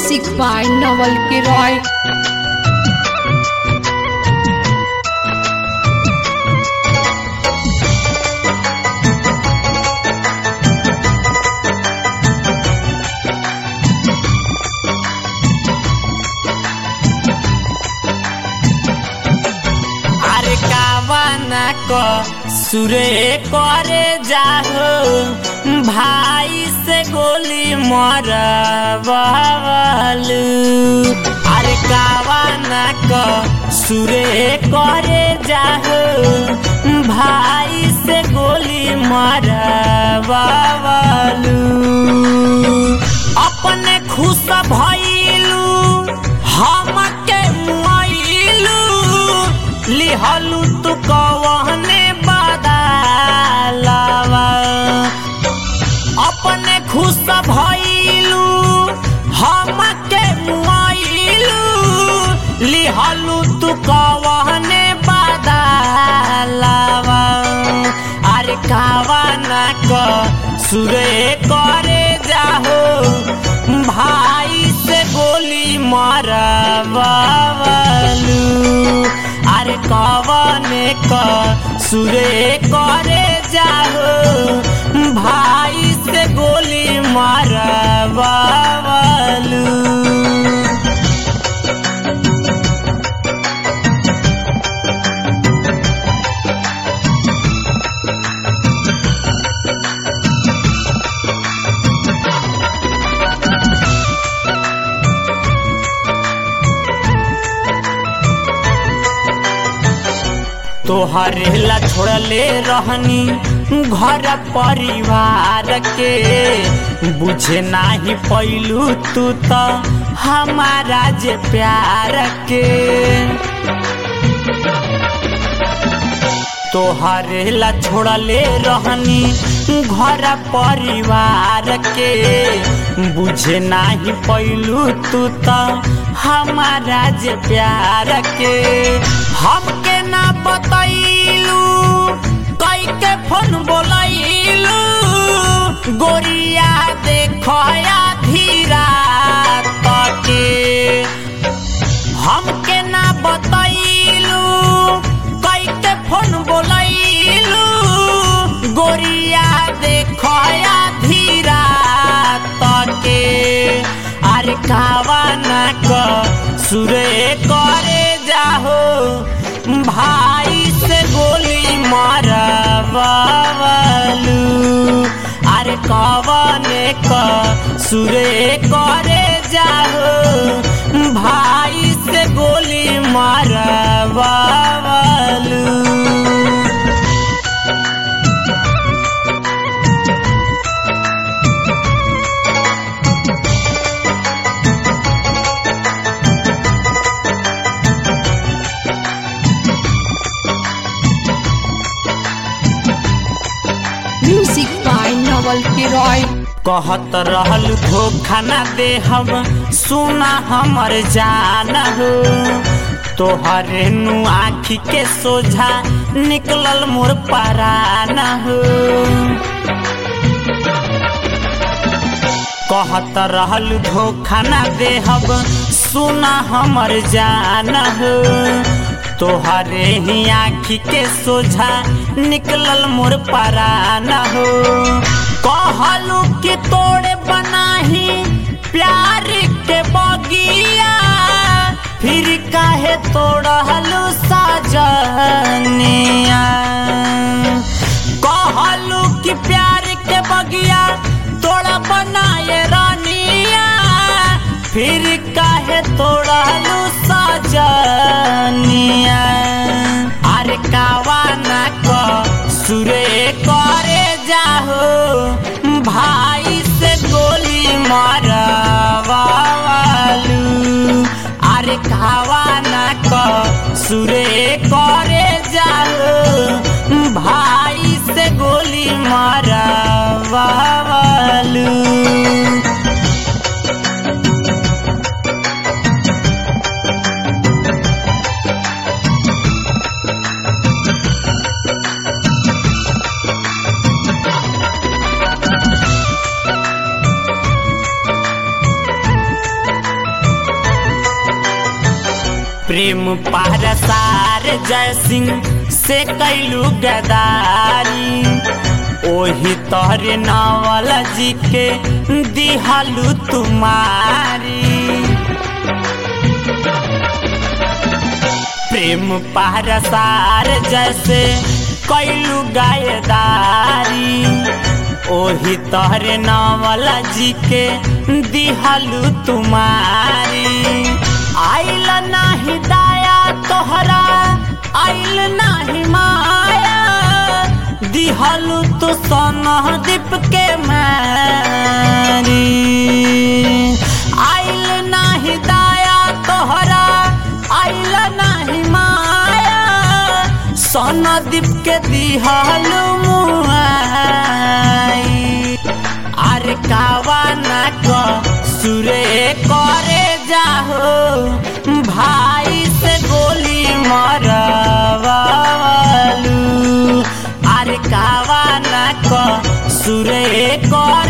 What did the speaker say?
Music by Nawal Kiroy. আরে কাবানা ক সুরে করে যাহো ভাই সে গোলি মরবালু আরে কাবানা ক সুরে করে যাহো ভাই সে গোলি মরবালু अपने खुश भइलू हमके मुइलू लिहलू तू कवने बदलावा अपने खुश भइलू हमके मुइलू लिहलू तू कवने बदलावा अरे कावाना क सुरे करे जाहो भाई से गोली मारवालू अरे कवने क सुरे करे जाहो भाई से गोली मारवालू तोहरे ला छोड़ले रहनी घर परिवार के बुझे नाही पैलू तू तो हमारा जे प्यार के तोहरे ला छोड़ले रहनी घर परिवार के बुझे नाही पैलू तू तो हमारा जे प्यार के हमके ना बतैलू कई के फोन बोलैलू गोरिया देखया धीरा तके हमके ना बतैलू कई के फोन बोलैलू गोरिया देखया धीरा तके अरे कावाना क सुरे करे जाहो भाई से गोली मारवालू अरे कवने क सुरे करे जाहो भाई से गोली मारवालू Music by Nawal Kiroy. कहत रहल धोखा ना दे हम सुना हमर जान हो तोहरे नु आखी के सोझा निकलल मोर परान हो कहत रहल धोखा ना दे हम सुना हमर जान हो तोहरे ही आखी के सोझा निकलल मोर परान हो कहलू कि तोड़े बनाही प्यार के बगिया फिर काहे तोड़लू साजनिया कहलू कि प्यार के बगिया तोड़ा बनाए रानिया फिर काहे तोड़लू साजनिया अरे कावाना क सुरे करे जाहो भाई से गोली मारवालू अरे कावाना क सुरे करे जाहो भाई से गोली मारवालू प्रेम पारसार जय सिंह से कैलू गदारी ओही तोहरे नावल जी के दिहलू तुम्हारी प्रेम पारसार जैसे कैलू गायदारी ओही तोहरे नावल जी के दिहलू तुम्हारी आइल नाही दाया तोहरा आइल नाही माया दिहलू तो दीप के मारी आइल नाही दाया तोहरा आइल नाही माया दीप के दिहलू मुआई अरे कावा ना को सुरे करे जाहो भाई से गोली मरवालू अरे कावा ना को सुरे कर